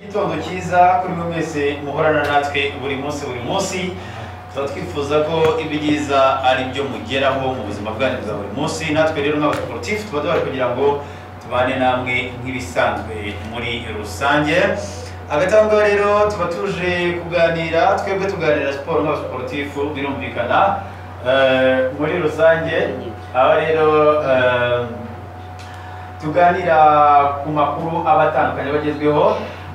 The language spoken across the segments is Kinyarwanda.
igitondo cyiza kuri mwe mwese muhorana natwe buri munsi buri munsi tuba twifuza ko ibyiza ari byo mugeraho mu buzima bwanyu bwa buri munsi natwe rero nk'abasporutifu tuba duhari kugira ngo tubane namwe nk'ibisanzwe muri rusange agatanga rero tuba tuje kuganira twebwe tuganira siporo nk'abasporutifu birumvikana eh, muri rusange aho rero eh, tuganira ku makuru aba atandukanye bagezweho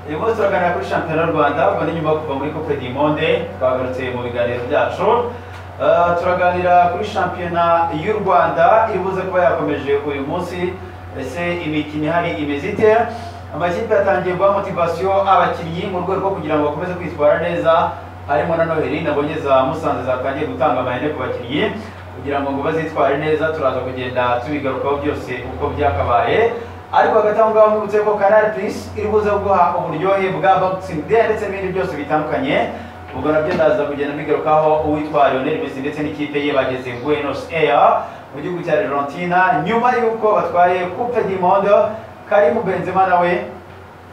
uyu munsi turaganira kuri shampiyona y'u rwanda ubwo ni nyuma yo kuva muri coupe du monde twagarutse mu biganiro byacu Eh, turaganira kuri shampiyona y'u rwanda ibuze kuba yakomeje uyu munsi ese imikino ihari imeze ite amakipe yatangiye guha motivasiyo abakinnyi mu rwego rwo kugira ngo bakomeze kwitwara neza harimo na noheli nabonye za musanze zatangiye gutanga amahene ku bakinnyi kugira ngo ngo bazitware neza turaza kugenda tubigarukaho byose uko byakabaye ariko hagati aho ngaho nkibutse ko kanari purisi iri buze guha uburyohe bwa boxing day ndetse n'ibindi byose bitandukanye ubwo nabyo ndaza kugenda mbigarukaho uwitwa Lionel Messi ndetse n'ikipe ye bageze Buenos Aires mu gihugu cya Argentina nyuma y'uko batwaye Coupe du Monde Karim Benzema nawe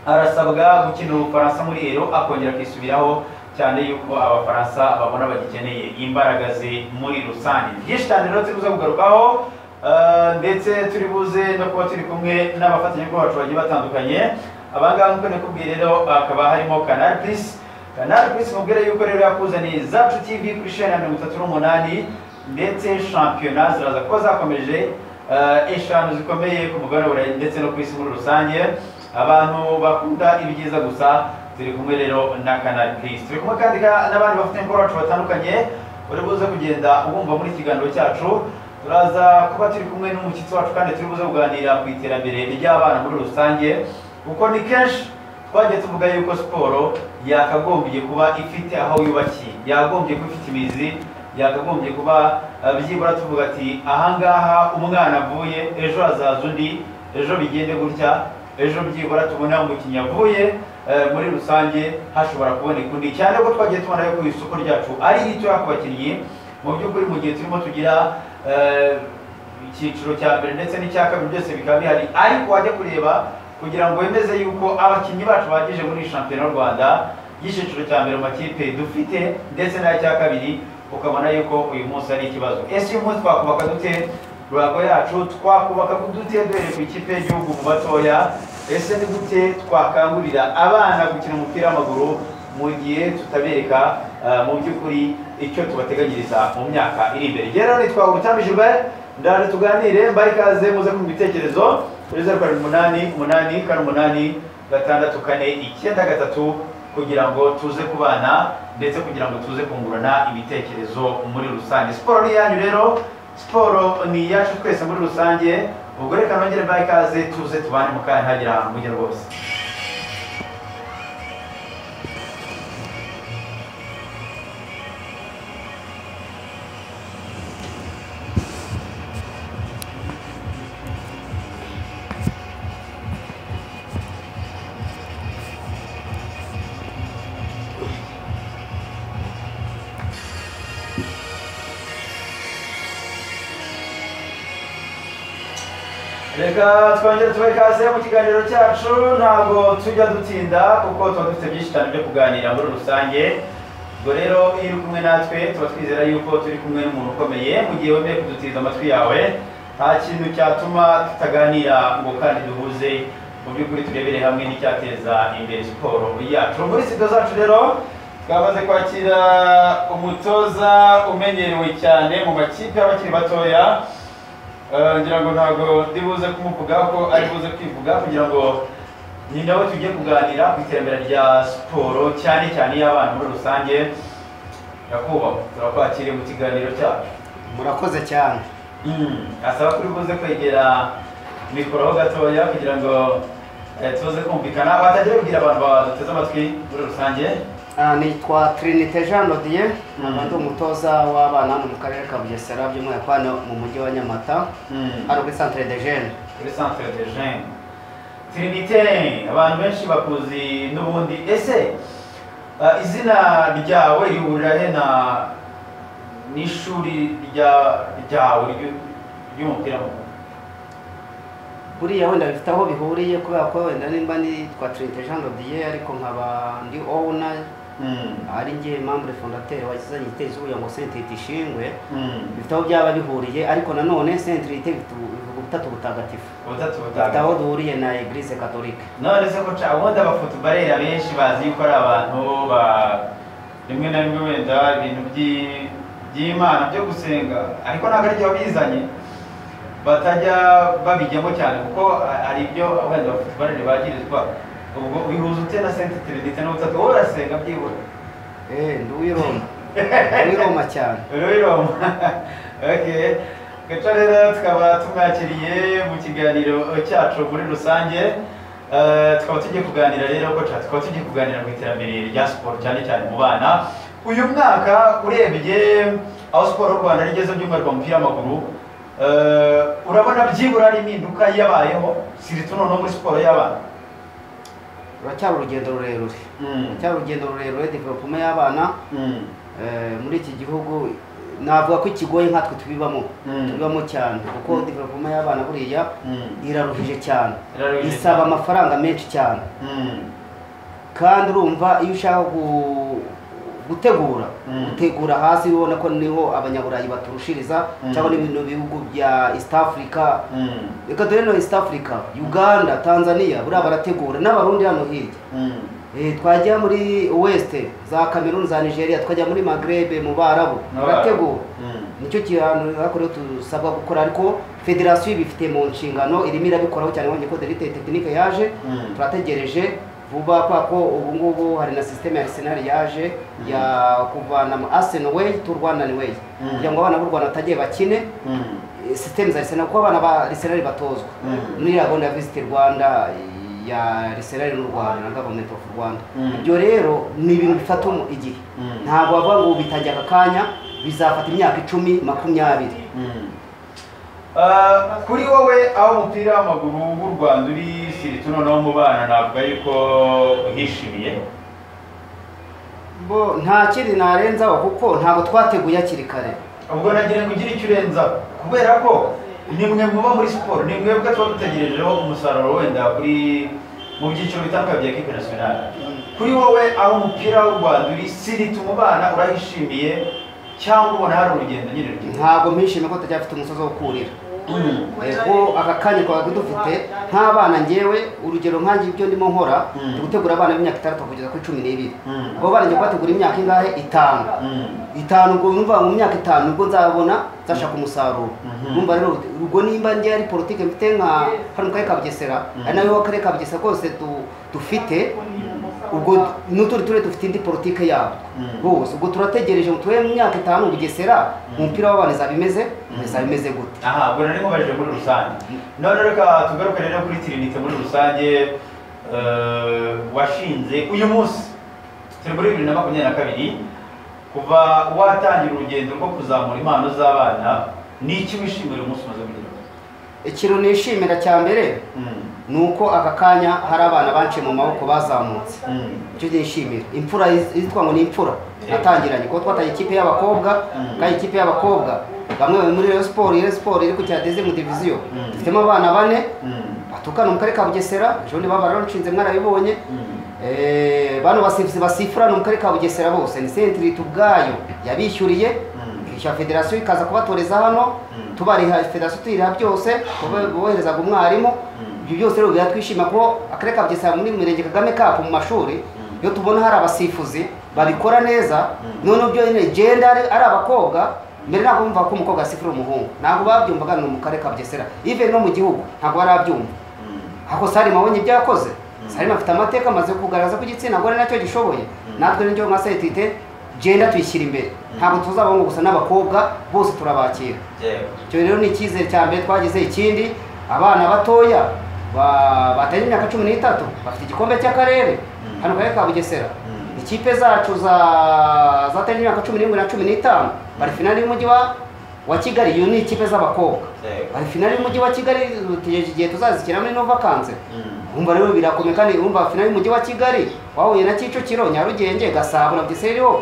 arasabwa gukina ubufaransa muri ero akongera akisubiraho cyane yuko abafaransa babona bagikeneye imbaraga ze muri rusange byinshi cyane rero turi buze kugarukaho eh, ndetse turi buze no kuba turi kumwe n'abafatanyabikorwa bacu bagiye batandukanye abangaba nk'uko nakubwiye rero hakaba harimo canal plus canal plus mubwire yuko rero yakuzaniye zacu tv kuri sheni ya mirongo itatu n'umunani ndetse shampiyona ziraza kuba zakomeje eh, eshanu zikomeye ku mugabane wa burayi ndetse no ku isi muri rusange abantu bakunda ibyiza gusa turi kumwe rero na canal plus turi kumwe kandi ka- n'abandi bafite imikoro bacu batandukanye uri buze kugenda wumva muri iki kiganiro cyacu turaza kuba turi kumwe n'umushyitsi wacu kandi turi buze kuganira ku iterambere ry'abana muri rusange kuko ni kenshi twagiye tuvuga yuko siporo yakagombye kuba ifite aho yubakiye yakagombye kuba ifite imizi yakagombye kuba eh, byibura tuvuga ati ahangaha umwana avuye ejo hazaza undi ejo bigende gutya ejo byibura tubona umukinnyi avuye eh, muri rusange hashobora kuboneka undi cyane ko twagiye tubona yuko isoko ryacu ari ritoya ku bakinnyi mu by'ukuri mu gihe turimo tugira eh, icyiciro cya mbere ndetse n'icya kabiri byose bikaba bihari ariko wajya kureba kugira ngo wemeze yuko abakinnyi bacu bagije muri shampiyona y'u rwanda y'icyiciro cya mbere mu makipe dufite ndetse n'ay'icya kabiri ukabona yuko uyu munsi ari ikibazo ese uyu munsi twakubaka dute ruhago yacu twakubaka dute duhereye ku ikipe y'igihugu mu batoya ese ni gute twakangurira abana gukina umupira w'amaguru mu gihe tutabereka eh, mu by'ukuri icyo tubateganyiriza mu myaka iri imbere rero nitwa ubutambije Gilbert ndaje tuganire mbahe ikaze muze kumva ibitekerezo kuri zeru karindwi umunani umunani kane umunani gatandatu kane icyenda gatatu kugira ngo tuze kubana ndetse kugira ngo tuze kungurana ibitekerezo muri rusange siporo ni iyanyu rero siporo ni iyacu twese muri rusange ubwo reka nongere mbahe ikaze tuze tubane mu kanya ntagira mujye rwose reka twongere tubahe ikaze mu kiganiro cyacu ntabwo tujya dutinda kuko tuba dufite byinshi cyane byo kuganira muri rusange ubwo rero iyo uri kumwe natwe tuba twizera yuko turi kumwe n'umuntu ukomeye mu gihe wemeye kudutiza amatwi yawe nta kintu cyatuma tutaganira ngo kandi duhuze mu by'ukuri turebere hamwe n'icyateza imbere siporo yacu muri sida zacu rero twamaze kwakira umutoza umenyerewe cyane mu makipe y'abakiri batoya Eh, ngira ngo ntabwo ndibuze kumuvuga ko ari buze kwivuga kugira ngo ni nawe tujye kuganira ku iterambere rya siporo cyane cyane iy'abana muri rusange nyakubahwa turakwakiriye mu kiganiro cyacu murakoze cyane Mm, asaba kuri buze kwegera mikoro ho gatoya kugira ngo eh, tuze kumvikana batagiye kubwira abantu baduteze amatwi muri rusange Ah, nitwa trinite jean lodier Mhm. nkaba ndi umutoza w'abana hano mu karere ka bugesera by'umwihariko hano mu mujyi wa nyamata Mm. hano kuri centre de jeune kuri centre de jeune trinite abantu benshi bakuzi n'ubundi ese eh, izina ryawe rihurira he na n'ishuri rya ryawe ry'u- ry'umupira w'amaguru? buriya wenda bifite aho bihuriye kubera ko wenda nimba ni twa trinite jean lodier ariko nkaba ndi owuna Mm, ari njye membre fondateur wazanye itezi ubuya ngo centre ishingwe mm. bifite aho byaba bihuriye ariko nanone centre ite bivuga ubutatu butagatifu ubutatu bifite butanu aho duhuriye na eglise catholique none se ko ca ubundi abafutubarera benshi bazi yuko ari abantu ba rimwe na rimwe wenda ibintu by'i- by'imana byo gusenga ariko ntabwo ari byo bizanye batajya babijyamo cyane kuko a- hari ibyo wenda abafutubarere bagirizwa ubwo bihuza ute na senti trinite n'ubutatu wowe urasenga byibura eh ndi uwiroma ndi uwiroma cyane rero okay gaca rero tukaba tumwakiriye mu kiganiro cyacu muri rusange Eh, tukaba tugiye kuganira rero ko tukaba tugiye kuganira ku iterambere rya siporo cyane cyane mu bana uyu mwaka urebye aho siporo y'u rwanda rigeze by'umwihariko umupira w'amaguru eh, urabona byibura ari impinduka yabayeho sirito noneho muri siporo y'abana ruracyari urugendo rurerure Mm, ruracyari urugendo rurerure development y'abana mm, eh, muri iki gihugu navuga ko ikigoye nkatwe tubibamo Mm. tubibamo cyane kuko Mm. development y'abana buriya mm, iraruhije cyane iraruhije isaba cyane. amafaranga menshi cyane mm, kandi urumva iyo ushaka gu- gutegura Mm. gutegura hasi ubona ko niho abanyaburayi baturushiriza Mm. cyangwa n'ibintu bihugu bya east africa mm, reka dore no east africa uganda tanzania buriya barategura n'abarundi hano hirya mm. Eh, twajya muri west za cameroon za nigeria tukajya muri magrebe mu barabu barategura Mm. nicyo kintu hakorewe dusabwa gukora ariko federasiyo ibifite mu nshingano irimo irabikoraho cyane wongeye ko derite tekinike yaje Mm. turategereje vuba kubera ko ubu ngubu hari na sisiteme ya arsenal yaje ya kuvana mu arsenal way to rwandan way Mm. kugira ngo abana b'u rwanda batagiye bakine Mm. eh, sisiteme za arsenal kuko abana ba arsenal batozwa Mm. muri iriya gahunda ya visit rwanda eh, ya arsenal n'u rwanda na government of rwanda Mm. ibyo rero ni ibintu bifata umu- igihe Mm. ntabwo bavuga ngo bitajya aka kanya bizafata imyaka icumi makumyabiri Mm. Ah, kuri wowe aho umupira w'amaguru w'u rwanda uri sirito noneho mu bana navuga yuko uhishimiye bo nta kindi narenzaho kuko ntabwo twateguye hakiri kare ubwo nagira ngo ugire icyo urenza kubera ko ni mwe muba muri siporo ni mwebwe tuba dutegerejeho umusaruro wenda kuri mu byiciro bitandukanye bya ekipe nasiyonari kuri wowe aho umupira w'u rwanda uri sirito mu bana urahishimiye cyangwa ubona hari urugendo nyine rugenda ntabwo mpishime ko tutajya umusozi wo kurira Mm. yego aka kanya twaba dufite nk'abana ngewe urugero nk'ange ibyo ndimo nkora Mm. ni gutegura abana b'imyaka itandatu kugeza kuri cumi n'ibiri Mm. abo bana ngiye kubategura imyaka ingahe itanu Mm. itanu ubwo numva mu myaka itanu ubwo nzabona nzashaka umusaruro Mhm. numva rero ubwo nimba njye ari politike mfite nka hano mu karere ka bugesera Mhm. ari nayo akarere ka bugesera kose du- dufite ubwo n'utundi turere dufite indi politike yabo Mhm. bose ubwo turategereje ngo turebe mu myaka itanu bugesera umupira w'abana izaba imeze Mhm. izaba imeze gute aha ubwo nari mubajije muri rusange none reka tugaruke rero kuri tirinite muri rusange eh, washinze uyu munsi turi muri bibiri na makumyabiri na kabiri kuva watangira urugendo rwo kuzamura impano z'abana ni iki wishimira uyu munsi umaze kugira ikintu nishimira cya mbere Mm, ni uko aka kanya hari abana banciye mu maboko bazamutse mm, icyo nishimira imfura iz- izitwa ngo ni imfura natangiranye kuko twatangiye ikipe y'abakobwa Mhm. kandi ikipe y'abakobwa bamwe bari muri Rayon Sport Rayon Sport iri ku cyadeze mu diviziyo Mhm. dufitemo abana bane mm, batukana mu karere ka Bugesera ejo ni baba baranshinze mwarabibonye mm, Eh, bano basifuzi basifura no mu karere ka Bugesera bose ni sentiri ubwayo yabishyuriye Mhm. ikishyura federasiyo ikaza kubatoreza hano Mhm. tubariha federasiyo tuyiriha byose boherezaga umwarimu Mhm. ibyo byose rero biratwishima ko akarere ka Bugesera muri mirenge Kagame Cup mu mashuri iyo tubona hari abasifuzi babikora neza Mhm. noneho byo nyine genda ari ari abakobwa mbere ntabwo bumva ko umukobwa asifura umuhungu ntabwo babyumvaga ni mu karere ka Bugesera even no mu gihugu ntabwo barabyumva mm. ako Salima abonye ibyo yakoze Salima afite amateka amaze kugaragaza ko igitsina gore nacyo gishoboye natwe nicyo nka sentite genda tuyishyira imbere ntabwo tuzabamo gusa n'abakobwa bose turabakira Yewe. icyo rero ni icyizere cya mbere twagize ikindi abana batoya ba- batarengeje imyaka cumi n'itatu bafite igikombe cy'akarere hano mu karere ka bugesera Mm. ikipe zacu za zatarengeje imyaka cumi n'irindwi na cumi n'itanu bari finali y'umujyi wa- wa kigali iyo ni ikipe z'abakobwa Yewe. bari finali y'umujyi wa kigali dutegereje igihe tuzazikina muri nova kanse Mm, wumva rero birakomeye kandi wumva finali y'umujyi wa kigali wahuye na kicukiro nyarugenge gasabo na bugesera iriho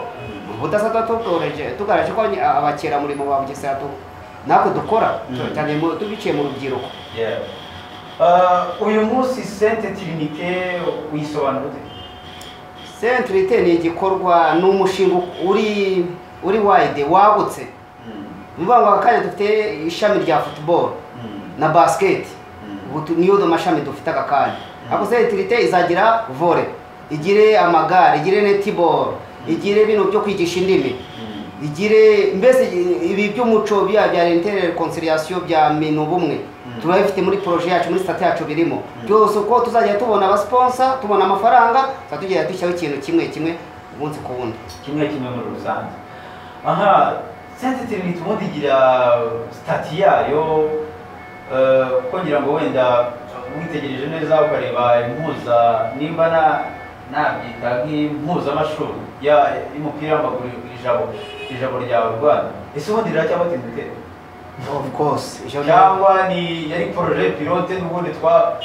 ubudasatwa tutoreje tugaraje ko abakeramurimo ba bugesera tu natwe dukora Mm. cyane mu- tubiciye mu rubyiruko yewe. Ah, uyu munsi sente tirinike uyisobanura ute sentirite ni igikorwa ni umushinga uri uri wayide wagutse ni ukuvuga ngo aka kanya dufite ishami rya futuboro na basiketi ubu tu- niyo mashami dufite aka kanya ako sentirite izagira vore igire amagare igire netiboro igire bino byo kwigisha indimi igire mbese ibi by'umuco bya bya intere konsiriyasiyo bya minu bumwe tuba bifite muri poroje yacu muri sitati yacu birimo byose uko tuzajya tubona abasiponsa tubona amafaranga tuzajya tugenda dushyiraho ikintu kimwe kimwe umunsi ku wundi kimwe kimwe muri rusange aha sente tirinite ubundi igira sitati yayo eh, kuko ngira ngo wenda witegereje neza ukareba impuza nimba na- nabyita nk'impuzamashuri ya- y'umupira w'amaguru ijabo ijabo rya rwanda ese ubundi riracyaho tirinite ofu kose cyangwa ni yari poroje pilote n'ubundi twa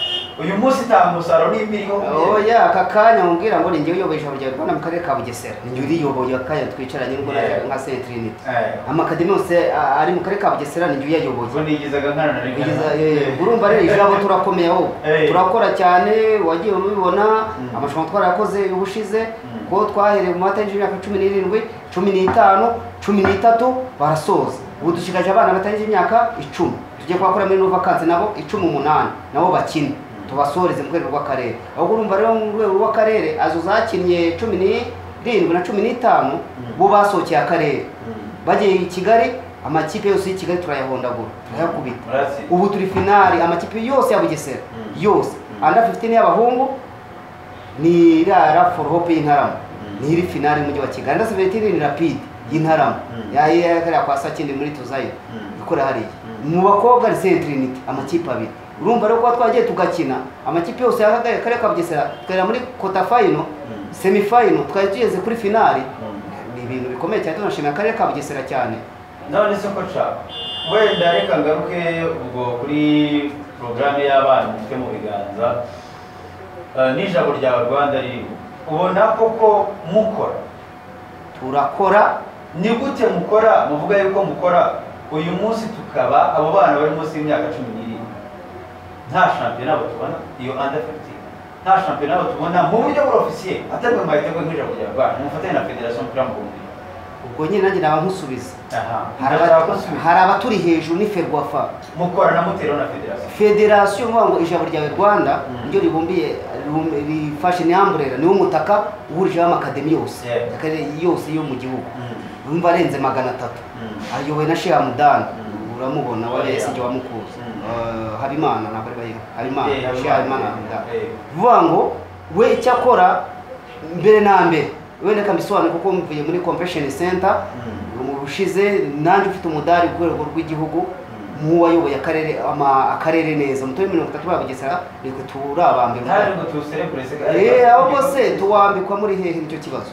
uyu munsi nta musaruro n'imbi iriho oya aka kanya mubwira ngo ni njyewe uyoboye ijambo rya rwanda mu karere ka bugesera ni njyewe uriyoboye aka kanya twicaranye ubwo najyaga nka sentirinite Eh, amakademi yose a- ari mu karere ka bugesera ni njyewe uyayoboye ubwo nigizaga nkana na rimwe Kugeza- eh, urumva rero ijambo turakomeye ahubwo Eh. turakora cyane wagiye ubibona amarushanwa twarayakoze ubushize Mm. ko twahereye mu mata y'imyaka cumi n'irindwi cumi n'itanu cumi n'itatu barasoza ubu dusigaje abana batarengeje imyaka icumi tugiye kuhakora muri nuvakansi nabo icumi umunani nabo bakine tubasoreze mu rwego rw'akarere ahubwo urumva rero mu rwego rw'akarere azo zakinnye cumi n'irindwi na cumi n'itanu bo basohokeye akarere bagiye i kigali amakipe yose y'i kigali turayahondagura turayakubita Muratsi. ubu turi finali amakipe yose ya bugesera Mm. yose Mm. anda 15 y'abahungu ni iriya ra for hope y'intarama Mm. ni iri finali y'umujyi wa kigali anda 17 ni rapide y'intarama Mm. Ya- ya- kariya kwa sakindi muri tuzayo Mm. ikora hariya mu bakobwa ni sentrinite amakipe abiri urumva rero kuba twagiye tugakina amakipe yose yahagaye karere ka bugesera tukagera muri kota fayino Mm. semi fayino twari tugeze kuri finali Mm. ni ibintu bikomeye cyane tunashimira akarere ka bugesera cyane none se ko nshaka wenda reka ngaruke ubwo kuri porogaramu y'abana umutwe mu biganza eh, n'ijambo rya rwanda ririho ubona koko mukora turakora ni gute mukora muvuga yuko mukora uyu munsi tukaba abo bana bari munsi y'imyaka cumi n'irindwi nta shampiyona batubona iyo under 15 nta shampiyona batubona mu buryo burofisiye atari mu mahitamo nk'ijambo rya rwanda mufatanye na federasiyo y'umupira mu bundi ubwo nyine nanjye naba nkusubiza aha Hari ndashaka ko aba- hari abaturi hejuru ni ferwafa mukora na mutero na federasiyo federasiyo mvuga ngo ijambo ryawe rwanda Mm. niryo ribumbiye ribum- rifashe ni amburera niwo mutaka uhurijeho amakademi yose Yeah. akarere yose yo mu gihugu Mm. urumva arenze magana atatu Mm. ayobowe na sheha mudani Mm. uramubona Oh, wa yeah. esige wamukuzi Mm. Eh, habimana ntabwo ari bayiha habimana Eh, Habimana. sheha habimana Hamdan. Eh. vuga ngo we icyo akora mbere na mbere wenda akabisobanura kuko mvuye muri convention center ubushize nanjye ufite umudari ku rwego rw'igihugu nk'uwayoboye akarere ama- akarere neza umutwe mirongo itatu babugesera nitwe turi abambere ntari ngo tuwuserebure se Eh, ahubwo se tuwambikwa muri hehe nicyo kibazo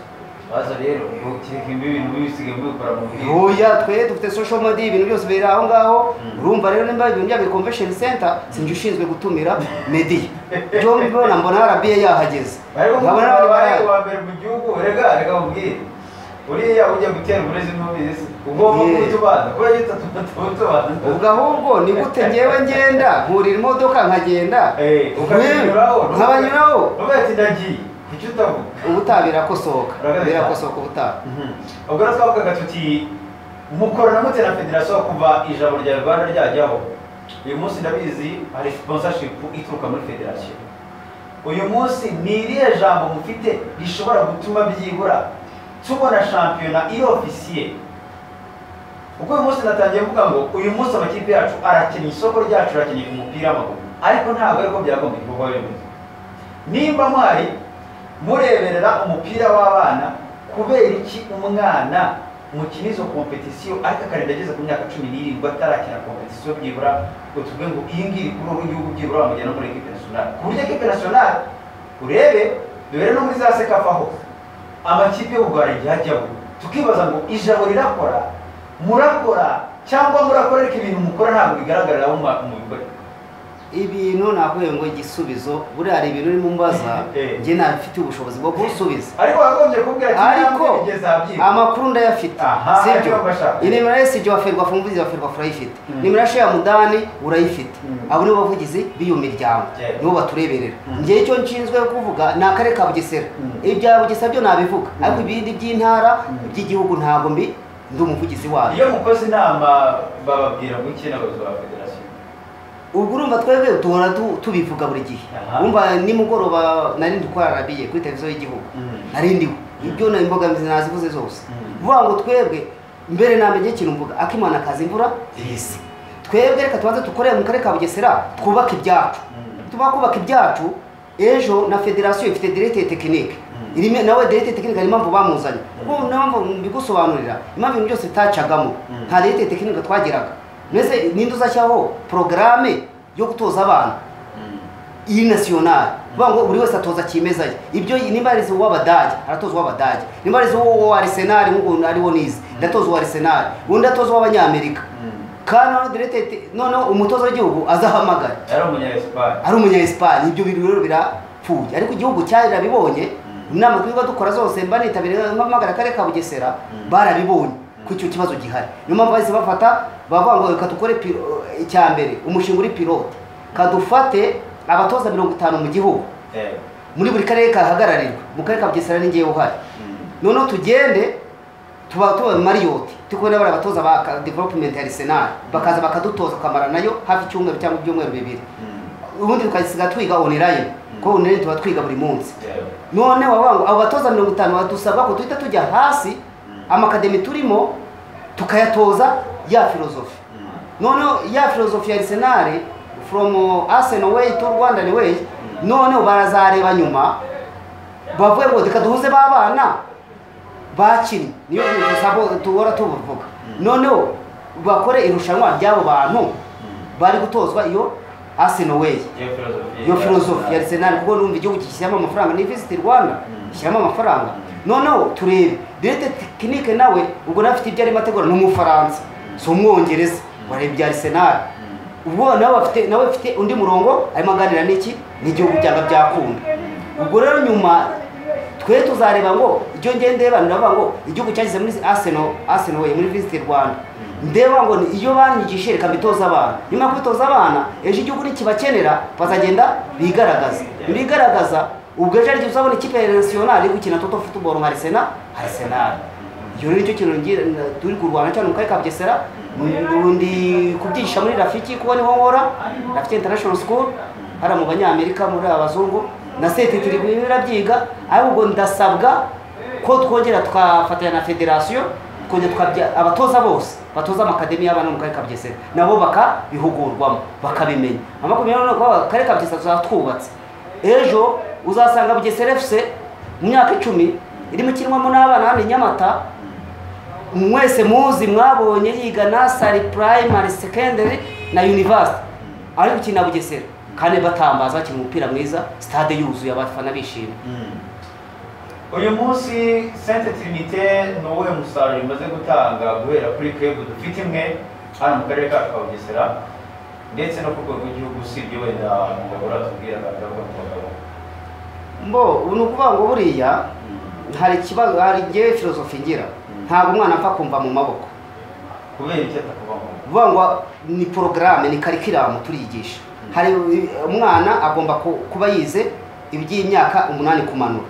baza rero ukireka imbi ibintu bisigaye mubikora mu bwiru oya twe dufite social media ibintu byose bibera aho ngaho Mm. urumva rero nimba ibintu bya convention center sinjye ushinzwe gutumira media byombi mbona mbona RBA yahageze bari nkabona kumubwira n'abandi bari bahari. uwa mbere mu gihugu rega reka mubwire uriya ujya gutera uburezi n'ubizi ugomba Yeah. kubutubanza kuba yita tubutubanza ubwo ahubwo ni gute ngewe ngenda nkurira imodoka nkagenda ukabanyuraho nkabanyuraho uvuga ati ndagiye kuki utavuga ubutaha birakosoka Birakosoka. birakosoka ubutaha ubwo rero twavugaga tuti mukora na mutera federasiyo kuva ijambo rya rwanda ryajyaho uyu munsi ndabizi hari sponsorship ituruka muri federasiyo uyu munsi ni irihe jambo mufite rishobora gutuma byibura tubona shampiyona iyo ofisiye ubwo uyu munsi natangiye kuvuga ngo uyu munsi amakipe yacu arakina isoko ryacu arakeneye umupira w'amaguru ariko ntabwo ariko byagomba kubaho remezo nimba mwari mureberera umupira w'abana kubera iki umwana mukina izo kompetisiyo ariko akarinda ageze ku myaka cumi n'irindwi atarakina kompetisiyo byibura ngo tuvuge ngo iyi ngiyi kuri ubu gihugu byibura bamujyana no muri ekipe nasiyonari ku buryo ekipe nasiyonari urebe dore no muri za sekafa hose amakipe y'u rwanda igihe ajyaho tukibaza ngo ijabo rirakora murakora cyangwa murakorereka ibintu mukora ntabwo bigaragarira mu bikorwa ibintu nakuye ngo igisubizo buriya hari ibintu urimo umbaza Eh. njye ntabifitiye ubushobozi bwo kubusubiza ariko wagombye kubwira ariko kigeze abyibwa amakuru ndayafite Aha, sibyo ariko bashaka. inimero ya esiji waferwa fumbizi waferwa furayifite Mm. nimero ya sheya mudani urayifite Mm. abo nibo bavugizi b'iyo miryango Yeah. nibo batureberera Mm. njyewe icyo nshinzwe kuvuga ni akarere ka bugesera Mm. ibya bugesera byo nabivuga ariko ibindi by'intara Mm. by'igihugu ntabwo mbi ndi umuvugizi wayo iyo mukoze inama bababwira guke n'abayobozi ba federasiyo ubwo urumva twebwe duhora tu- tubivuga buri gihe Aha. wumva nimugoroba nari ndi kwararabiye kuri televiziyo y'igihugu Mm. nari ndiho ibyo na imbogamizi nazivuze zose Mm. vuga ngo twebwe mbere na mbere ikintu mvuga akimana kaza imvura ihise twebwe reka tubanze dukorere mu karere ka bugesera twubake ibyacu Mm. tuba kubaka ibyacu ejo na federasiyo ifite direkite tekinike Mm. irimo nawe direkite tekinike hari impamvu bamuzanye ubu mpamvu mbigusobanurira impamvu ibintu byose bitacagamo Mm. nta direkite tekinike twagiraga mbese ninde uzashyiraho porogaramu yo gutoza abana Mm. iyi nasiyonari vuga ngo buri wese atoza kimeza ye ibyo nimba arize uw'abadage aratoza uw'abadage nimba arize uwo arisenali nk'ukuntu ariwo nize ndatoza uwa arisenali undi atoza uw'abanyamerika Mm. kandi noneho direkite noneho umutoza w'igihugu azahamagara yari umunyayesipani ari umunya Espagne ibyo bintu rero birapfuye ariko igihugu cyarabibonye Mm. inama twiga dukora zose mba nitabiriye mpamagara akarere ka Bugesera Mm. barabibonye ko icyo kibazo gihari niyo mpamvu bahise bafata bavuga ngo reka dukore piro- icya mbere umushinga uri pilote kadufate abatoza mirongo itanu mu gihugu Eh. muri buri karere kahagararirwa mu karere ka Bugesera ni ngewe uhari Mm. noneho tugende tuba tuba mariyoti turi kumwe n'abari abatoza ba developumenti ya arisenali bakaza bakadutoza tukamara nayo hafi icyumweru cyangwa ibyumweru bibiri Mm. ubundi tukasiga twiga online kuko online tuba twiga buri munsi Eh. none wavuga ngo abo batoza mirongo itanu badusaba ko duhita tujya hasi amakademi turimo tukayatoza ya filozofi Mm. noneho ya filozofi ya arisenali from arsenal way to rwandan way noneho barazareba nyuma bavuye ngo reka duhuze ba bana bakinnye niyo bintu tuhora tubivuga noneho bakore irushanwa ry'abo bantu bari gutozwa iyo arsenal way Iyo filozofiya iyo filozofi ya arsenal kuko numva igihugu gishyiramo amafaranga ni visit rwanda Mm. gishyiramo amafaranga Mm. noneho turebe direte tekinike nawe ubwo nawe afite ibyo arimo ategura ni umufaransa si umwongereza wareba ibya arsenal ubwo nawe afite nawe afite undi murongo arimo aganira n'iki n'igihugu byaba byakunda ubwo rero nyuma twe tuzareba ngo ibyo ngiye ndeba ndavuga ngo igihugu cyageze muri arsenal arsenal way muri visit rwanda ndeba ngo ni iyo banyigishe reka mbitoza abana nyuma yo kubitoza abana ejo igihugu nikibakenera bazagenda bigaragaza bigaragaza ubwo ejo aribyo uzabona ikipe ya nasiyonari iri gukina toto futuboro nka arisena arisenali iyo ni cyo kintu ngira- turi kurwana cyane mu karere ka bugesera ndi kubyigisha muri rafiki kuko niho nkora rafiki international school hariya mu banyamerika muri abazungu na seti turi birabyiga ahubwo ndasabwa ko twongera tukafatanya na federasiyo twongera tukabya abatoza bose batoza amakademi y'abana bo mu karere ka bugesera nabo bakabihugurwamo bakabimenya amakumyabiri n'umunani kuko akarere ka bugesera tuzaba twubatse ejo uzasanga bugesera efuse mu myaka icumi irimo ikinwamo n'abana hano i nyamata mwese muzi mwabonye yiga nasari primary secondary na university ariko ukina bugesera kandi batambaza bakina umupira mwiza stade yuzuye abafana bishimye Mm. uyu munsi sente tirinite ni uwuhe musaruro imaze gutanga guhera kuri twebwe dufite imwe hano mu karere kacu ka bugesera ndetse no ku rwego rw'igihugu usibye wenda umugabo uratubwira akavuga ku bagabo mbo ubu ni ukuvuga ngo buriya hari ikibazo hari ngewe filozofi ngira ntabwo umwana apfa kumva mu maboko kubera icyo atakuva mu rugo vuga ngo ni porogaramu ni karikiramu turiyigisha hari umwana agomba ku- kuba yize iby'imyaka umunani kumanura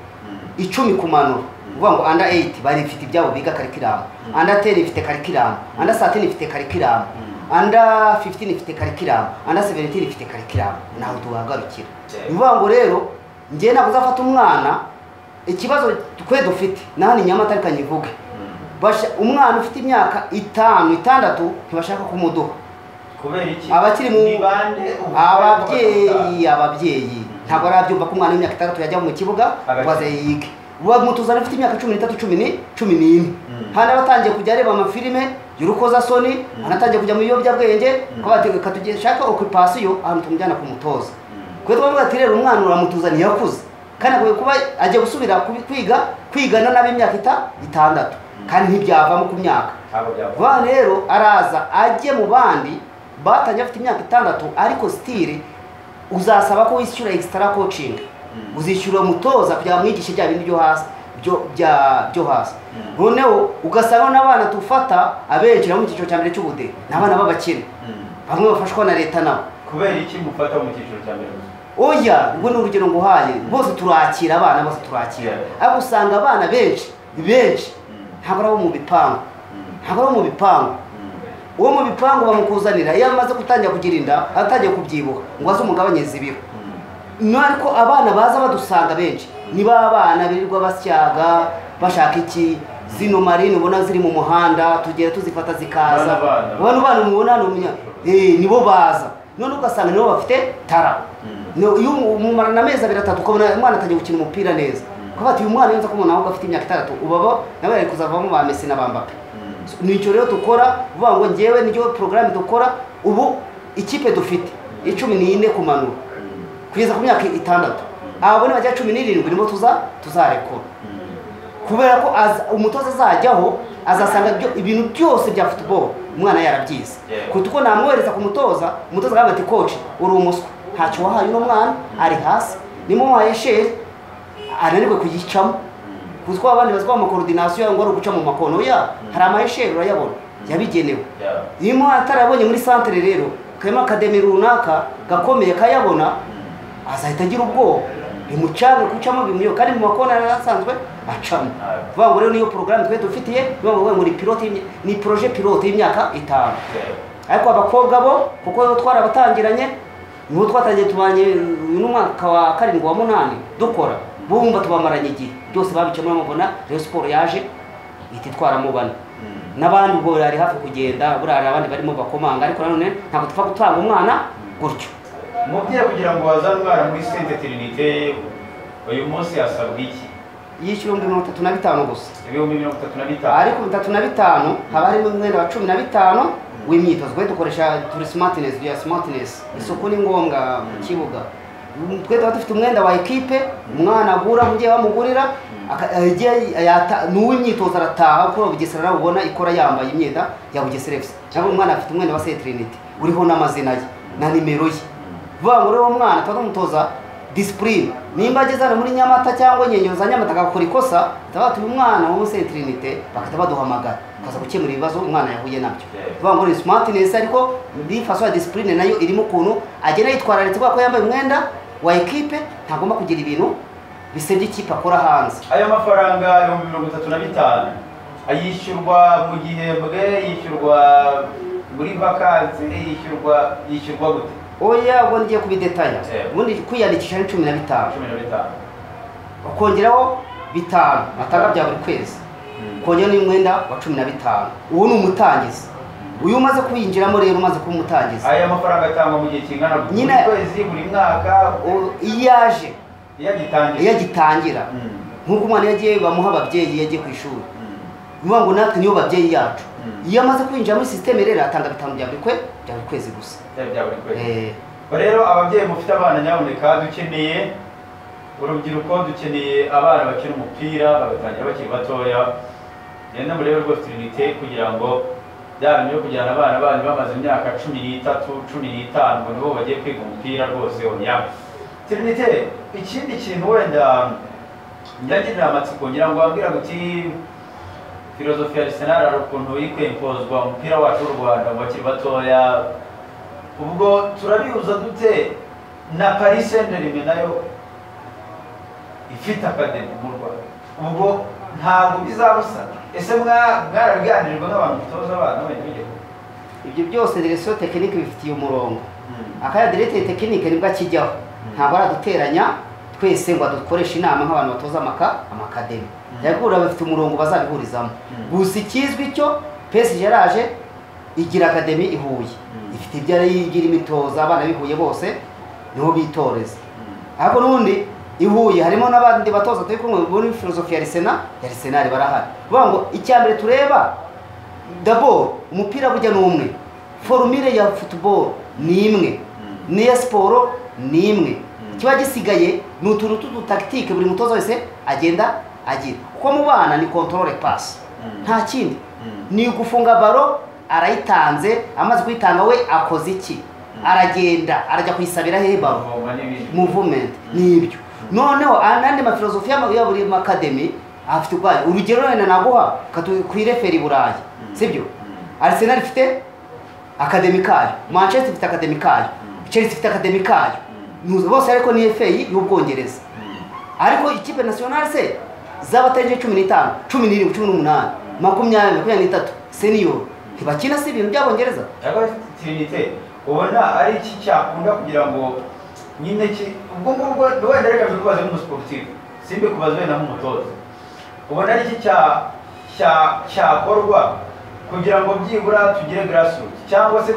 icumi kumanura uvuga ngo anda 8 bari ifite ibyabo biga karikiramu anda 10 ifite karikiramu anda 13 ifite karikiramu anda 15 ifite karikiramu anda 17 ifite karikiramu naho tuhagarukira Yeah. ni ukuvuga ngo rero njye ntabwo uzafata umwana ikibazo twe dufite naho ni nyamata ariko nyivuge Basha- umwana ufite imyaka itanu itandatu ntibashaka kumuduha kubera iki abakiri mu Ni bande ubu- ababyeyi ababyeyi ntabwo arabyumva ko umwana w'imyaka itandatu yajya mu kibuga Agakina. ngo aze yige bamutuzana ufite imyaka cumi n'itatu cumi ni- cumi n'imwe Mm. hano abatangiye kujya areba amafilime y'urukozasoni anatangiye kujya mu biyobyabwenge ko bateka tugishaka okupasiyo ahantu tumujyana ku mutoza kwe twavuga ati rero umwana uramutuzaniye akuze kandi akwiye kuba agiye gusubira kubi- kwiga kwigana n'ab'imyaka ita- itandatu kandi ntibyavamo ku myaka ntabwo byavuga vuba rero araza ajye mu bandi batangiye afite imyaka itandatu ariko sitire uzasaba ko wishyura egisitara kocingi uzishyura umutoza kugira ngo umwigishe bya bindi byo hasi byo- bya- byo hasi noneho ugasanga n'abana tufata abenshi nabo mu cyiciro cya mbere cy'ubudehe ni abana b'abakene bamwe bafashwa na leta nabo kubera iki mufata mu cyiciro cya mbere oya ubwo ni urugero nguhaye bose turakira abana bose turakira ariko usanga abana benshi benshi ntabwo ari abo mu bipangu ntabwo ari abo mu bipangu uwo mu bipangu bamukuzanira iyo amaze gutangira kugira inda aratangiye kubyibuha ngo aze umugabanyirize ibiro ni ariko abana baza badusanga benshi ni ba bana birirwa basyaga bashaka iki zino marine ubona ziri mu muhanda tugera tuzifata zikaza Bana bana. bano bana mubona hano munya eh, nibo baza none ugasanga nibo bafite tara Ni- iyo umumarana amezi abiri atatu ukabona umwana atangiye gukina umupira neza kuko bati uyu mwana yenza ko umuntu ahubwo afite imyaka itandatu ubaba nawe ari kuzavamo ba mesi na ba mbappe nicyo rero dukora uvuga ngo ngewe niyo porogaramu dukora ubu ikipe dufite icumi n'ine kumanura kugeza ku myaka itandatu abo ni bajya cumi n'irindwi nibo tuza tuzarekura kubera ko aza- umutoza azajyaho azasanga byo- ibintu byose bya futuboro umwana yarabyize Yeah. kuruta uko namwohereza ku mutoza umutoza agamba ati koci uri umuswa ntacyo wahaye uno mwana ari hasi nimuhaye sheri ananiwe kuyicamo kuko abandi bazwa amakorodinasiyo ngo ari uguca mu makono ya hari amahesheri urayabona yabigenewe iyo umuntu atarabonye muri santere rero karimo akademi runaka gakomeye kayabona azahita agira ubwoba bimucanga gucamo bimuyoboka kandi mu makona yari asanzwe acamo vuba ngo rero niyo porogaramu twe dufitiye bivuga ngo ngo ni pilote y'imya- ni poroje pilote y'imyaka itanu ariko abakobwa bo kuko bo twarabatangiranye nibo twatangiye tubanye uyu ni umwaka wa karindwi wa munani dukora bo bumva tubamaranye igihe byose babicamo mubona rero siporo yaje ihita itwaramo bane n'abandi ubwo bari hafi kugenda buriya hari abandi barimo bakomanga ariko nanone ntabwo tupfa gutanga umwana gutyo mubyeyi kugira ngo wazane umwana muri sente tirinite uyu munsi hasabwa iki yishyura ibihumbi mirongo itatu na bitanu gusa ibihumbi mirongo itatu na bitanu ariko bitatu na bitanu haba harimo umwenda wa cumi na bitanu w'imyitozo twe dukoresha turi smartness bya smartness isuku ni ngombwa mu kibuga twe tuba dufite umwenda wa ekipe umwana agura mugihe bamugurira aka- yagiye- yata- ni uw'imyitozo arataha kuko bugesera nawe ubona ikora yambaye imyenda ya bugesera efuse cyangwa umwana afite umwenda wa setrinite uriho n'amazina ye na nimero ye vuba ngo rero uwo mwana tuba tumutoza disipurine nimba ageze hano muri nyamata cyangwa nyenyo za nyamata agakora ikosa tuba uyu mwana wo muri setrinite bagahita baduhamagara tukaza gukemura ibibazo umwana yahuye nabyo vuba ngo ni smartness ariko bifasha disipurine nayo irimo ukuntu agenda yitwararitse kubera ko yambaye umwenda wa ekipe ntagomba kugira ibintu bisebya ikipe akora hanze ayo mafaranga ibihumbi mirongo itatu na bitanu ayishyurwa mu gihembwe yishyurwa muri vakansi yishyurwa yishyurwa gute oya ubwo ngiye kubidetaya Yeah. ubundi kwiyandikisha ni cumi na bitanu cumi na bitanu ukongeraho bitanu batanga bya buri kwezi ukongera n'umwenda wa cumi na bitanu uwo ni umutangizi uyu umaze kuwinjiramo rero umaze kuba umutangizi aya mafaranga atangwa mu gihe kingana gute? Nyine- buri kwezi buri mwaka O- iyo yaje iyo agitangiye iyo agitangira nk'uko umwana iyo agiye bamuha ababyeyi iyo agiye ku ishuri ni ukuvuga ngo natwe niyo babyeyi yacu Mm. iyo amaze kwinjira muri sisiteme rero atanga bitanu bya buri kwe bya buri kwezi gusa byari bya buri kwezi Eh, Ubwo rero ababyeyi mufite abana nyaboneka dukeneye urubyiruko dukeneye abana bakina umupira bagatangira bakiri batoya genda muri rero rwose trinite kugira ngo bya bintu byo kujyana abana banyu bamaze imyaka cumi n'itatu cumi n'itanu ngo nibo bagiye kwiga umupira rwose oya trinite ikindi kintu wenda njyagirira amatsiko ngira ngo wabwira guti filozofi ya Arsenal hari ukuntu iri kwempozwa umupira wacu w'u Rwanda mu bakiri batoya ubwo turabihuza dute na paris saint germain nayo ifite akademi mu rwanda ubwo ntabwo bizabusa ese mwa- mwarabiganirijwe n'abantu mutoza abana wenda b'igihugu ibyo byose direkisiyo tekinike bifitiye umurongo akaya diregiteri tekinike nibwo akijyaho ntabwo araduteranya twese ngo dukoreshe inama nk'abantu batoza amaka amakademi yagura bafite umurongo bazabihurizamo Mm. gusa ikizwi cyo pesi yaraje igira akademi i Huye Mm. ifite ibyo yigira imitoza abana b'i Huye bose niho bitoreza ariko n'ubundi i Huye harimo n'abandi batoza turi kumwe muri filozofi ya Arsenal ya Arsenal barahari kuvuga ngo icya mbere tureba dabo umupira burya ni umwe forumire ya football ni imwe n'iya siporo ni imwe kiba gisigaye ni utuntu tw'udutaktike buri mutoza wese agenda agira kuko mu bana ni kontorore pasi nta kindi ni ugufunga baro arayitanze amaze kuyitanga we akoze iki aragenda arajya kuyisabira hehe baro Muvoma n'ibindi. muvumenti nibyo noneho n'andi mafilozofi y'ama- ya buri makademi afite ubwayo urugero wenda naguha katu- kwirefera i burayi sibyo arisenal ifite akademi kayo manchester ifite akademi kayo chelsea ifite akademi kayo Nuzi- bose ariko ni fa y'ubwongereza ariko ikipe nasiyonari se z'abatarengeje cumi n'itanu cumi n'irindwi cumi n'umunani makumyabiri makumyabiri n'itatu seniyo ntibakina si ibintu by'abongereza ariko afite tirinite ubona ari iki cyakunda kugira ngo nyine ki ubwo ngubwo wenda reka mbikubaze nk'umusiporutifu simbe kubaza wenda nk'umutoza ubona ari iki cya- cya- cyakorwa kugira ngo byibura tugire grassroots cyangwa se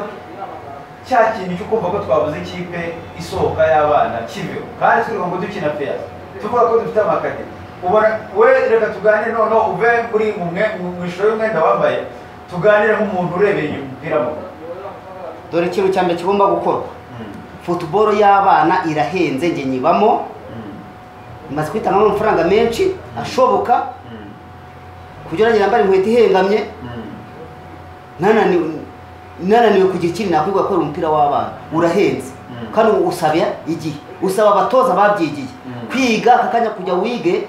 cya kintu cyo kumva ko twabuze ikipe isohoka y'abana kiveho kandi turiho ngo dukina peya tuvuga ko dufite amakademi ubona we reka tuganire noneho uve muri mu mwe- mu ishusho y'umwenda wambaye tuganire nk'umuntu urebeye inyuma umupira mu dore ikintu cya mbere kigomba gukorwa futuboro y'abana irahenze njye nyibamo imaze kwitangamo amafaranga menshi ashoboka kugira ngo yambare inkweto ihengamye nananiwe nananiwe kugira ikindi nakwirwa gukora umupira w'abana urahenze Mm. kandi usaba igihe usaba abatoza babyigiye Mm. kwiga aka kanya kujya wige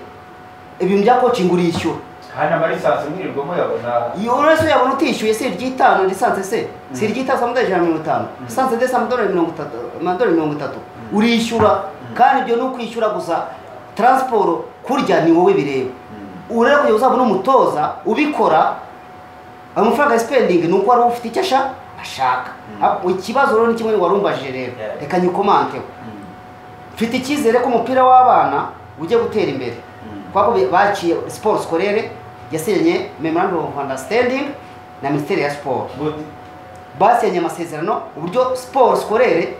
ibintu bya coaching urishyura kandi amarisansi mwirirwa muyabona iyo uretse uyabona utishyuye si iry'itanu lisansi se si iry'itanu amadolari ijana na mirongo itanu lisansi de si amadolari mirongo itatu amadolari mirongo itatu urishyura kandi ibyo ni ukwishyura gusa taransiporo kurya ni wowe bireba urera kugira ngo uzabone umutoza ubikora amafaranga ya sipendingi ni uko wari ufite icyo asha- ashaka Ah, ikibazo rero ni kimwe wari umbajije rero Yeah. reka nyikomanteho mfite icyizere ko umupira w'abana ujya gutera imbere Mm. kuko bi- baciye siporo sikorere yasinye memorandum of understanding na minisiteri ya siporo Gute? basenye amasezerano uburyo siporo sikorere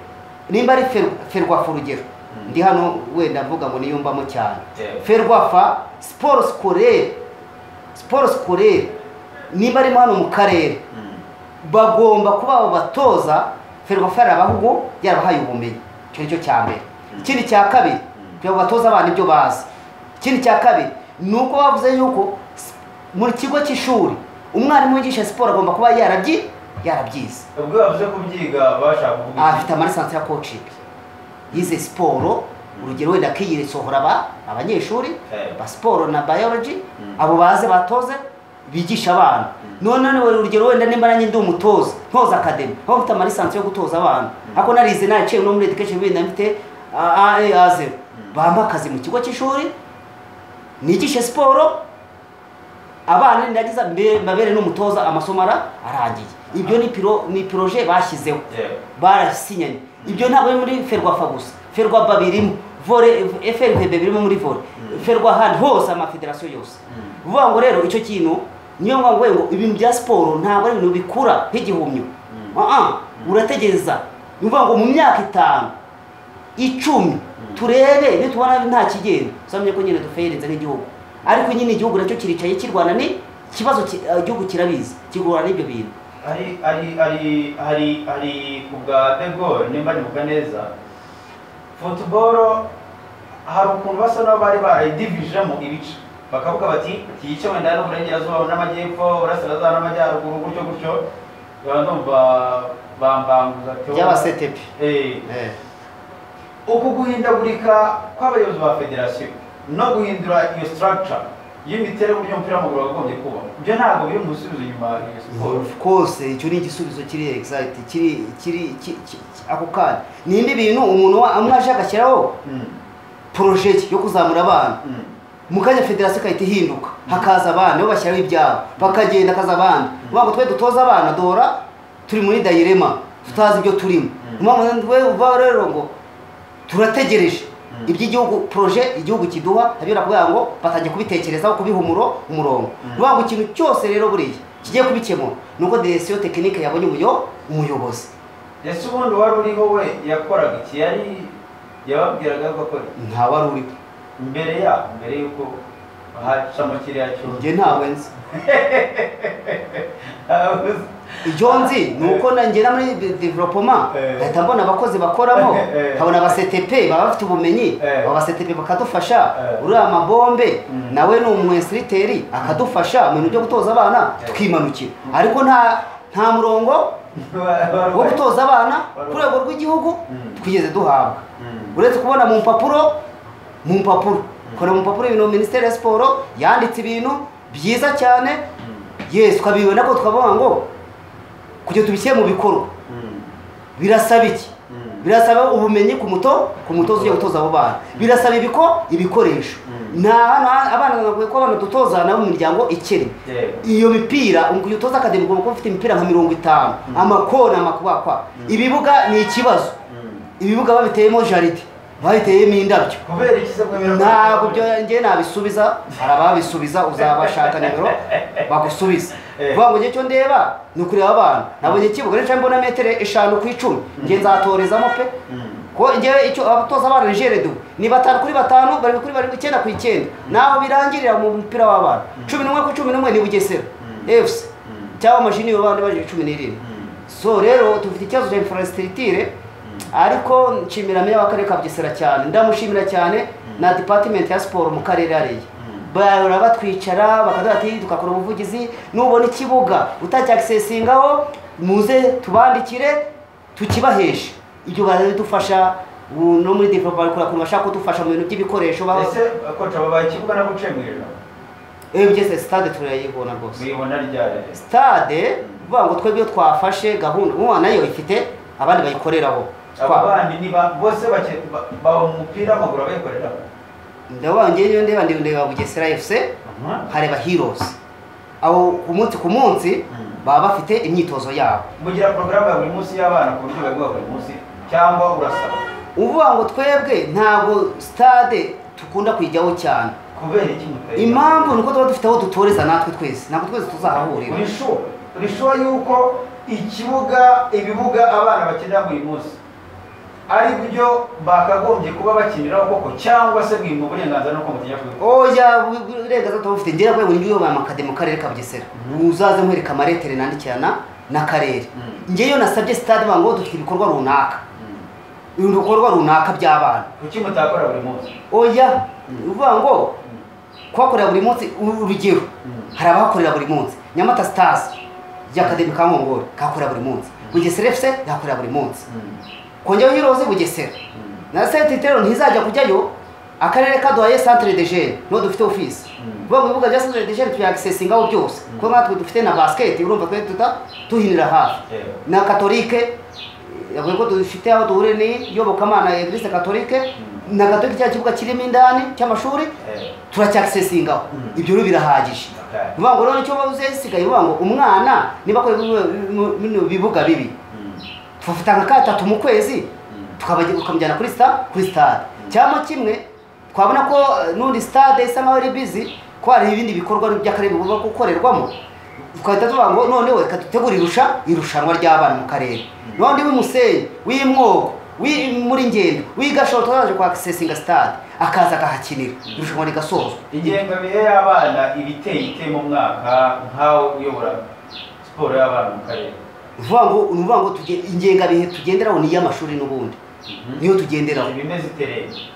nimba ari fer- ferwafa urugero ndi hano wenda mvuga ngo niyumvamo cyane Yeah. ferwafa siporo sikorere siporo sikorere nimba arimo hano mu karere Mm. bagomba kuba abo batoza ferwafa yarabahugu yarabahaye ubumenyi icyo ni cyo cya mbere ikindi cya kabiri kugira ngo batoze abana ibyo bazi ikindi cya kabiri ni uko bavuze yuko s- mu kigo cy'ishuri umwarimu wigisha siporo agomba kuba yarabyi yarabyize ubwo bavuze kubyiga bashaka kuvuga iki? afite amarisansi ya coaching yize siporo urugero wenda akiyisohora aba abanyeshuri Eh. ba siporo na biology Mm. abo baze batoze bigisha abana none wari urugero wenda nimba nanjye ndi umutoza ntoza akademi aho mfite amarisansi yo gutoza abana ariko narize naraciye no muri education bindi mfite aa zero bampa akazi mu kigo cy'ishuri nigishe siporo abana ndagize mbe- mbabere n'umutoza amasomo ara- arangiye ibyo ni piro ni projet bashyizeho Yeah. barasinyanye ibyo ntabwo ari muri ferwafa gusa ferwaba birimo vore frvb birimo muri vore ferwa ahandi hose amafederasiyo yose vuga ngo rero icyo kintu niyo mpamvu ngo ibintu bya siporo ntabwo ari ibintu bikura nk'igihumyo Ah, ah, urategereza ni ukuvuga ngo mu myaka itanu icumi turebe nitubona nta kigenda uzamenye ko nyine dufeyereze nk'igihugu ariko nyine igihugu nacyo kiricaye kirwana ni ikibazo ki- eh, igihugu kirabizi kigurana n'ibyo bintu hari hari hari hari hari ku bwa de Gaulle nimba nibuka neza futuboro hari ukuntu basa n'aho bari barayidivijemo ibice bakavuga bati iki gice wenda hari uburengerazuba n'amajyepfo uburasirazuba n'amajyaruguru gutyo gutyo baba numva bambanguza teo by'abasetepi Eh, uku guhindagurika kw'abayobozi ba federasiyo no guhindura iyo structure y'imiterere y'uburyo umupira w'amaguru wakagombye kuba ibyo ntabwo biri mu gusubiza inyuma iyo siporo of course icyo ni igisubizo kiri exact kiri kiri ki- ki- ki- ako kanya nindi bintu umuntu wa- amwe aje agashyiraho Mm, projet ye yo kuzamura abana mm. mu kanya federasiyo igahita ihinduka hakaza abana bo bashyiraho ibyabo bakagenda hakaza abana uvuga ngo twe dutoza abana duhora turi muri dayirema tutazi ibyo turimo we uva rero ngo turategereje iby'igihugu proje igihugu kiduha abira kuvuga ngo batangiye kubitekerezaho kubiha umuro umurongo uvuga ngo ikintu cyose rero buriya kigiye kubikemura ni uko direkisiyo tekinike yabonye umuyo umuyobozi ese ubundi wari uriho we yakoraga iki yari yababwiraga ko akora iki? nta wari uriho mbere yaho mbere y'uko hacamo kiriya cyuma njye ntawe nzi Abuze. ibyo nzi ni uko na- ngera muri de- development Eh. ahita mbona abakozi bakoramo Eh. nkabona abasetepe baba bafite ubumenyi Eh. abo basetepe bakadufasha Eh. uriya amabombe Mm. nawe ni umwesiriteri akadufasha mu bintu byo gutoza abana Eh. tukimanukira ariko nta nta murongo wo gutoza abana ku rwego rw'igihugu twigeze duhabwa uretse kubona mu mpapuro mu mpapuro kora mu mpapuro ibintu minisiteri ya siporo yanditse ibintu byiza cyane yesi twabiwe nabwo twavuga ngo kugira tubishyire mu bikorwa birasaba iki birasaba ubumenyi ku muto ku mutoza ugiye gutoza abo bana birasaba ibiko ibikoresho nta abana bakwiye kuba abana dutoza nabo mu miryango ikennye iyo mipira ugiye utoza akademi ugomba kuba ufite imipira nka mirongo itanu amakona amakubakwa ibibuga ni ikibazo ibibuga babiteyemo jaride babiteyemo indabyo kubera iki se ntabwo byo njye nabisubiza hari ababisubiza uzabashaka nimero bagusubiza vuba ngo njye cyo ndeba ni ukureba abana nabonye kibuga nicaye mbona metero eshanu ku icumi njye nzatorezamo pe ko njyewe icyo abatoza abana nigere du ni batanu kuri batanu barindwi kuri barindwi icyenda ku icyenda naho birangirira mu mupira w'abana cumi n'umwe ku cumi n'umwe ni bugesera efusi cyangwa amashini y'abana baje cumi n'irindwi so rero dufite ikibazo cya infrastructure ariko nshimira meya w'akarere ka bugesera cyane ndamushimira cyane na department ya siporo mu karere ariye bahora batwicara bakaduha ati tugakora ubuvugizi nubona ikibuga utakyakisesingaho muze tubandikire tukibaheshe ibyo baradufasha ubu no muri developa bari kurakora bashaka kudufasha mu bintu by'ibikoresho ese koca babaye ikibuga nabwo uciye mu ijoro ewe byose sitade turayibona rwose muyibona ryari sitade bivuga ngo twebwe iyo twafashe gahunda ubu nayo ifite abandi bayikoreraho aba bandi niba bose baba mu mupira w'amaguru abayikoreraho ndabona njyewe ndeba ndeba ndeba bugesera efuse hareba hirozi aho ku munsi ku munsi baba bafite imyitozo yabo mugira porogaramu ya buri munsi y'abana ku buryo bwa buri munsi cyangwa urasaba uvuga ngo twebwe ntabwo sitade dukunda kuyijyaho cyane kubera iki mutari impamvu ni uko tuba dufite aho dutoreza natwe twese ntabwo twese tuzahahurira uri shuwa uri shuwa yuko ikibuga ibibuga abana bakenera buri munsi ari byo bakagombye kuba bakiniraho koko cyangwa se mwimba uburenganzira n'uko mutegeka oya uburenganzira tubufite ngera rwego niyo baba amakade mu karere ka bugesera uzaze nkwereka amaretere nandikirana n'akarere ngeyo nasabye sitade ngo dufite ibikorwa runaka ibikorwa runaka by'abana kuki mutakora buri munsi oya uvuga ngo kuhakorera buri munsi urugero hari abahakorera buri munsi nyamata sitasi y'akademi ka nkongoro kahakorera buri munsi bugesera efuse yahakorera buri munsi kongeho hiroze bugesera na sentitero ntizajya kujyayo akarere kaduhaye centre de jeunes niho dufite office vuba mu bibuga bya centre de jeunes tuyagisesingaho byose kuko natwe dufite na basket urumva twe tuta tuhinira hafi na katolike yavuze ko dufite aho duhure ni yobokamana eglise katolike na katolike cya kibuga kirimo indani cy'amashuri turacyagisesingaho ibyo rero birahagije vuba ngo rero nicyo uzesigaye vuba ngo umwana niba akora bibuga bibi tufite nka gatatu mu kwezi tukamujyana kuri kuri sitade cyangwa kimwe twabona ko n'undi sitade isa nkaho ari bizi ko hari ibindi bikorwa by'akarere bigomba gukorerwamo twahita tuvuga ngo noneho reka dutegure irusha irushanwa ry'abana mu karere n'undi w'imusenyi w'imwogo muri ngendo w'igashoro tuzaje kwa sesinga sitade akaza agahakinira irushanwa rigasozwa ingengabihe y'abana iba iteye itema umwaka nk'aho uyobora siporo y'abana mu karere uvuga ngo ni uvuga ngo ingengabihe tugenderaho ni iy'amashuri n'ubundi niyo tugenderaho ibimeze iterere